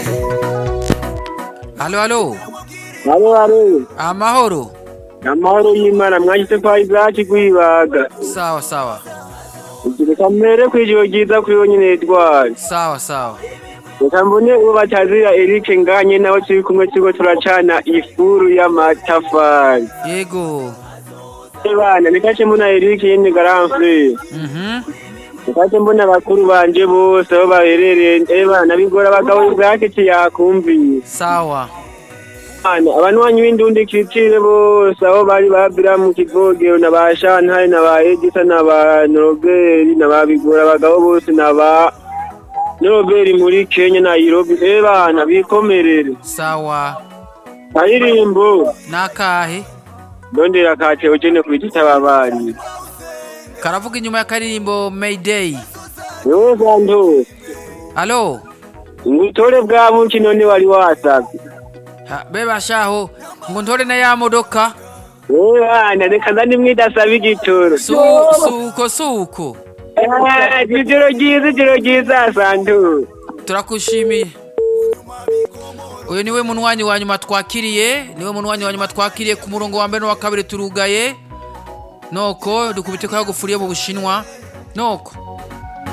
Halo halo. Halo halo. Amahoro. Amahoro y'Imana mwashyize kwa Isaac kwibaga. Sawa sawa. Reka mbere kw'ijoro ryiza kuri we nyine Edouard. Sawa sawa. Reka mbone uwo batazira Eric nganye nawe turi kumwe turiko turacana ifuru y'amatafari. Yego. Bana nikace mbona Eric yene garamfre. Mhm. Nikace mbona abakuru banje bose aho baherereye. Eh bana bigora abagabo bwake yakumviye. Sawa. Bana abanywanyi b'indundi kitire bose aho bari babira mu kivogero na ba Shantare na ba Edisa na ba Noroberi na ba bigora abagabo bose na ba Noroberi muri Kenya na Nairobi. Eh bana bikomerere. Sawa. Aririmbo Nakahe. ndondera kate ugene kwitita babari. Karavuga inyuma y'akaririmbo Mayday. Yo santo. Halo. Ngutore bwa buki none wari wasabye. Ha, beba shaho ngo ntore na ya modoka Eh bana reka ndani mwidasaba igitoro. su suko suko Ah, Ijoro ryiza ijoro ryiza santo. turakushimiye uyu niwe munwanyi wa nyuma twakiriye niwe munwanyi wa nyuma twakiriye ku murongo wa mbere n'uwa kabiri turugaye noko dukubite ko yagufuriye mu bushinwa noko